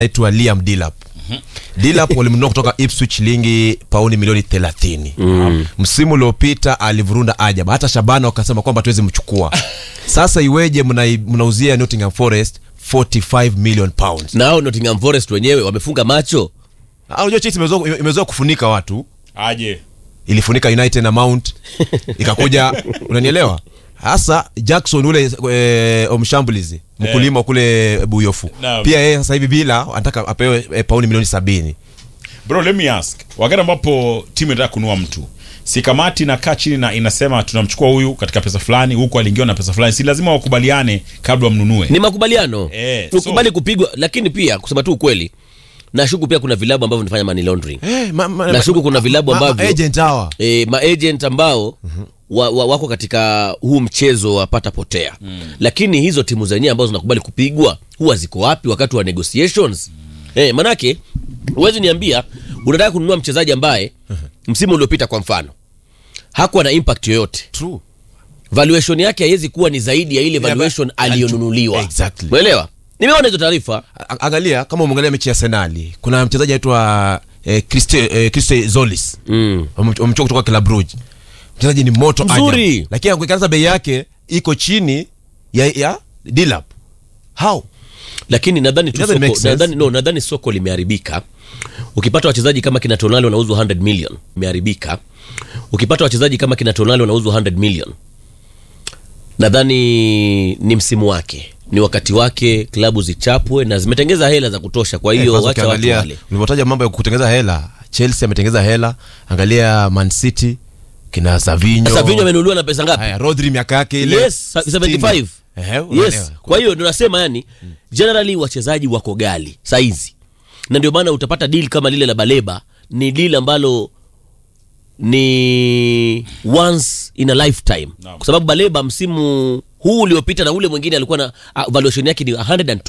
aitwa Liam Delap. Delap walimnunua kutoka Ipswich lingi pauni milioni 30. Msimu uliopita alivurunda ajaba, hata Shabana wakasema kwamba tuwezi mchukua. Sasa iweje mnai- mnauzia Nottingham Forest 45 million pounds? na hao Nottingham Forest wenyewe wamefunga macho Ah, Unajua Chelsea imezoea imezoea kufunika watu, aje ilifunika United na Mount ikakuja, unanielewa? Hasa Jackson ule e, omshambulizi mkulima kule Buyofu Naam. pia yeye sasa hivi bila anataka apewe e, pauni milioni sabini. bro let me ask wakati ambapo timu inataka kunua mtu si kamati inakaa chini na inasema tunamchukua huyu katika pesa fulani huku aliingiwa na pesa fulani si lazima wakubaliane kabla wamnunue ni makubaliano Eh, ukubali so- kupigwa lakini pia kusema tu ukweli nashuku pia kuna vilabu ambavyo vinafanya money laundering Eh, ma, ma, Nashuku kuna vilabu ma- ma- ambavyo- agent hawa e, maagent ambao wa, wa, wako katika huu mchezo wa pata potea lakini hizo timu zenyewe ambazo zinakubali kupigwa huwa ziko wapi wakati wa negotiations e, manake huwezi niambia unataka kununua mchezaji ambaye msimu uliopita kwa mfano hakuwa na impact yoyote True. valuation yake haiwezi kuwa ni zaidi ya ile Yeah, valuation but- aliyonunuliwa Exactly. umeelewa nimeona hizo taarifa A- Angalia kama umeangalia mechi ya Arsenali, kuna mchezaji anaitwa eh, Christe eh, Christe Zolis mm. wamechukua kutoka Club Brugge. Mchezaji ni moto Mzuri. ajabu. lakini ukiangalia bei yake iko chini ya, ya Dilap. How? lakini nadhani tu It doesn't make soko, sense. nadhani, no, nadhani soko limeharibika ukipata wachezaji kama kina tonali wanauzwa 100 million imeharibika ukipata wachezaji kama kina tonali wanauzwa 100 million nadhani ni msimu wake ni wakati wake klabu zichapwe na zimetengeza hela za kutosha kwa Eh, hiyo kwanza wacha watu ukiangalia wale ulivyotaja mambo ya kutengeza hela, Chelsea ametengeza hela, angalia Man City kina Savinho. Savinho amenunuliwa na pesa ngapi Haya, Rodri miaka yake ile yes 75 Ehe, unaelewa. yes kwa hiyo ndio nasema yani generally wachezaji wako gali saizi na ndio maana utapata deal kama lile la baleba ni deal ambalo ni once in a lifetime Naam. kwa sababu baleba msimu huu uliopita na ule mwingine alikuwa na uh, valuation yake ni 120